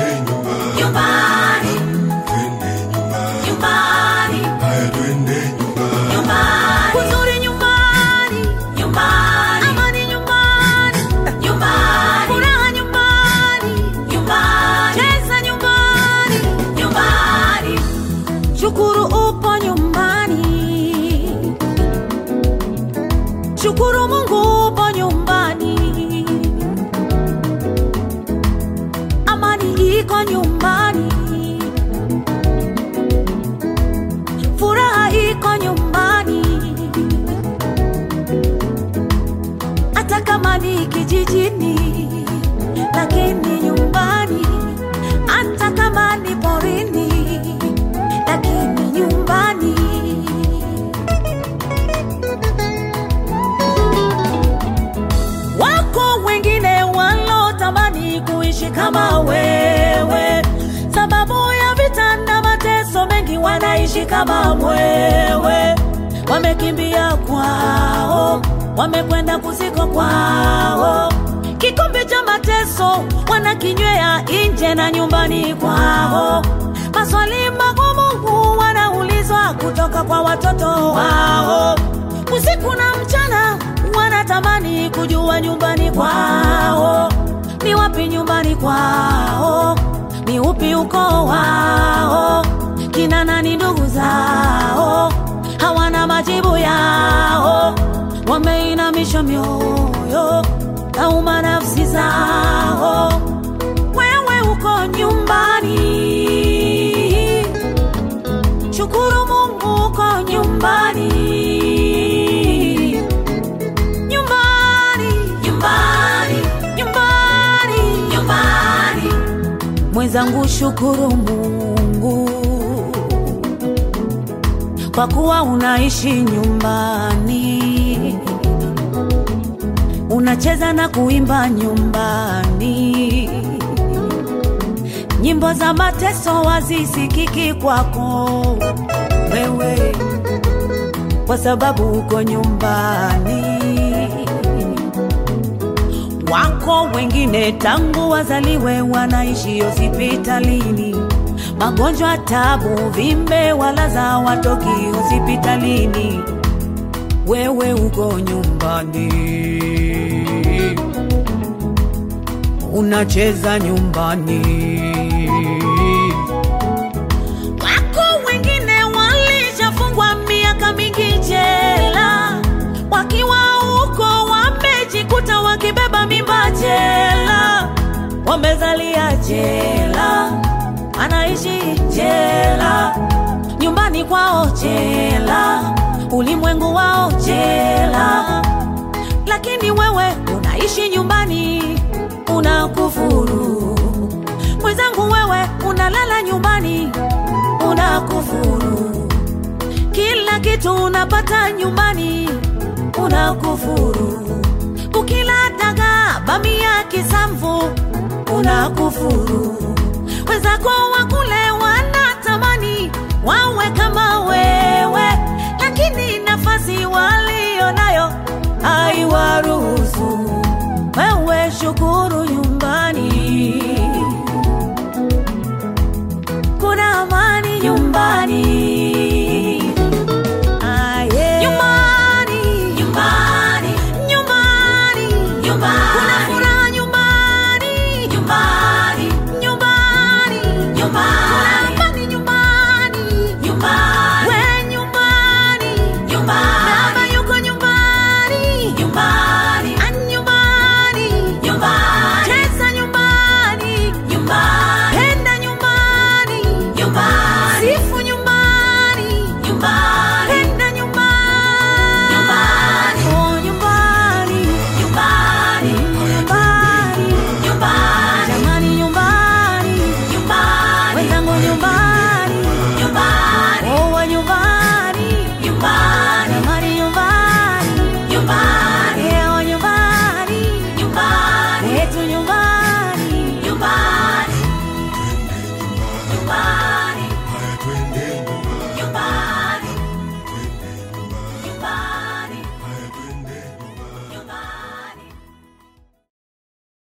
nyumbani, nyumbani, twende nyumbani, nyumbani, haya twende nyumbani, nyumbani, Uzuri nyumbani, nyumbani, amani nyumbani, nyumbani, furaha nyumbani, nyumbani, cheza nyumbani, nyumbani, shukuru upo nyumbani, shukuru Mungu upo nyumbani, amani iko nyumbani, furaha iko nyumbani, hata kama ni kijijini, lakini nyumbani, hata kama ni porini, lakini nyumbani. Wako wengine walotamani kuishi kama wewe, sababu ya vita na mateso mengi, wanaishi kama wewe. Wamekimbia kwao, wamekwenda kuziko kwao, kikombe cha mateso wanakinywea nje na nyumbani kwao. Maswali magumu wanaulizwa kutoka kwa watoto wao, usiku na mchana wanatamani kujua nyumbani kwao ni wapi, nyumbani kwao ni upi ukoo wao, kina nani ndugu zao, hawana majibu yao, wameinamisha mioyo kauma nafsi zao. Wewe uko nyumbani, shukuru Mungu uko nyumbani, nyumbani, nyumbani, nyumbani. nyumbani, Mwenzangu, shukuru Mungu kwa kuwa unaishi nyumbani, unacheza na kuimba nyumbani, nyimbo za mateso wazisikiki kwako wewe, kwa sababu uko nyumbani. Wako wengine tangu wazaliwe wanaishi hospitalini, magonjwa, tabu, vimbe, walaza watoki hospitalini. Wewe uko nyumbani, unacheza nyumbani. Wako wengine walishafungwa miaka mingi jela, wakiwa huko wamejikuta wakibeba mimba jela, wamezalia jela, anaishi jela, nyumbani kwao jela, ulimwengu wao jela, lakini wewe unaishi nyumbani, unakufuru. Mwenzangu, wewe unalala nyumbani, unakufuru. Kila kitu unapata nyumbani, unakufuru. Ukila dagaa, bamia, kisamvu, unakufuru.